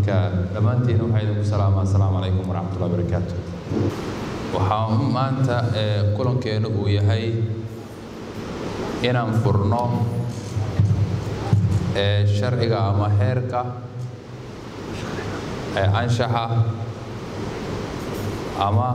marka dhammaantiin waxaa idinku salaamaa assalaamu calaykum waraxmatullahi wabarakaatu waxaa maanta kulankeenu uu yahay inaan furno sharciga ama xeerka anshaxa ama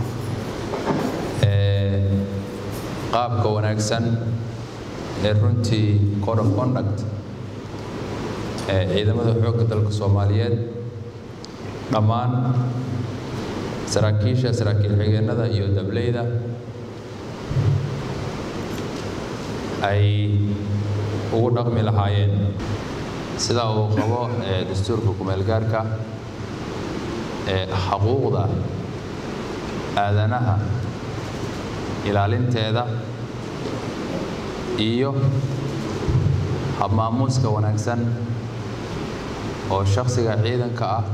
qaabka wanaagsan ee runtii code of conduct ee ciidamada xoogga dalka soomaaliyeed dhammaan saraakiisha saraakiil xigeenada iyo dableyda ay ugu dhaqmi lahaayeen sida uu qabo dastuurka kumeelgaarka ee xuquuqda aadanaha ilaalinteeda iyo habmaamuuska wanaagsan oo shakhsiga ciidanka ah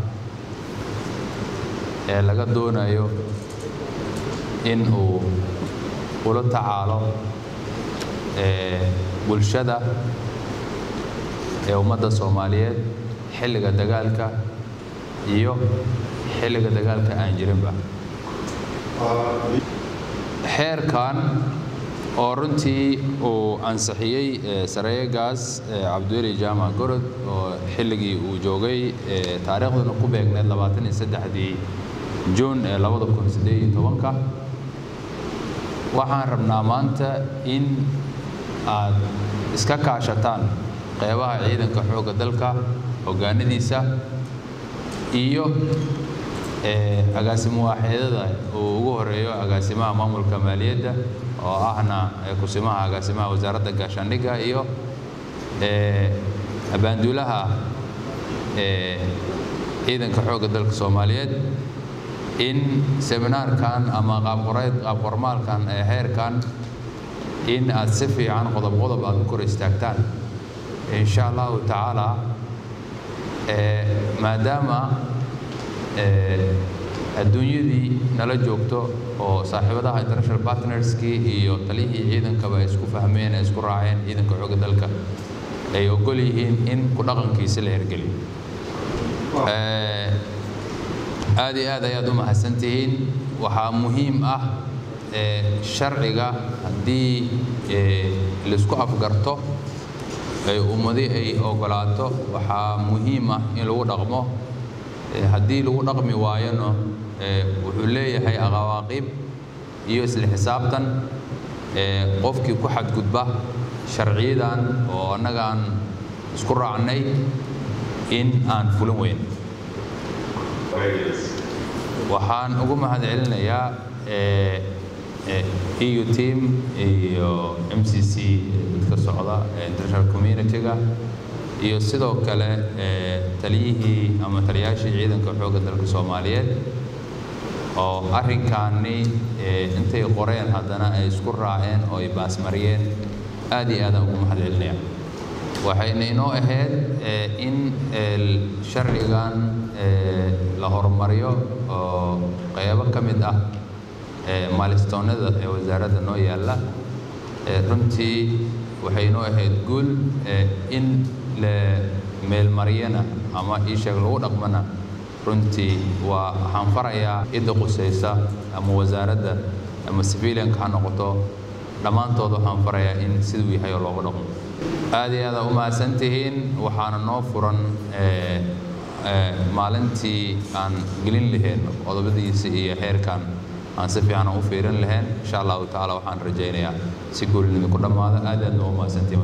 ee laga doonayo in uu ula tacaalo bulshada ee ummadda soomaaliyeed xilliga dagaalka iyo xilliga dagaalka aan jirinba xeerkan oo runtii uu ansixiyey sareegaas cabdiweli jaamac gorod oo xilligii uu joogay taariikhduna ku beegneed labaatan iyo saddexdii juun ee labada kun siddeed iyo tobanka waxaan rabnaa maanta in aad iska kaashataan qeybaha ciidanka xoogga dalka hoggaanadiisa iyo agaasimo waaxeedada uu ugu horeeyo agaasimaha maamulka maaliyadda oo ahna kusimaha agaasimaha wasaaradda gaashaandhigga iyo abaanduulaha ciidanka xoogga dalka soomaaliyeed in seminaarkan ama qaabqoreed qaabqormaalkan ee heerkan in aad si fiican qodob qodob aad u kor istaagtaan insha allahu tacaala maadaama adduunyadii nala joogto oo saaxiibadaha international partnerskii iyo taliyihii ciidankaba ay isku fahmeen ay isku raaceen ciidanka xoogga dalka ay ogol yihiin in ku dhaqankiisa la hergeliyo aad iyo aad ayaad u mahadsantihiin waxaa muhiim ah sharciga haddii laisku afgarto ay ummadi ay ogolaato waxaa muhiim ah in lagu dhaqmo haddii lagu dhaqmi waayona wuxuu leeyahay aqawaaqib iyo isla xisaabtan qofkii ku xadgudba sharciyadan oo annagaan isku raacnay in aan fulin weyn waxaan ugu mahad celinayaa eu team iyo m c c dadka socda international community-ga iyo sidoo kale taliyihii ama taliyaashii ciidanka xoogga dalka soomaaliyeed oo arrinkaani intay qoreen haddana ay isku raaceen oo ay baasmariyeen aad iyo aadaan ugu mahad celinaya waxayna inoo ahayd in sharcigan la horumariyo oo qaybo ka mid ah maalistoonada ee wasaaradda noo yaalla runtii waxay inoo ahayd guul in la meelmariyana ama iisheeg lagu dhaqmana runtii waa waxaan farayaa cidda qusaysa ama wasaaradda ama civilianka ha noqoto dhammaantood waxaan farayaa in siduu yahay oo loogu dhaqmo aad iyo aada u mahadsantihiin waxaana noo furan maalintii aan gelin lahayn qodobadiisa iyo xeerkan aan si fiican u fiirin lahayn insha allahu tacaala waxaan rajaynayaa si guulnida ku dhammaada aad aad noo mahadsantihiin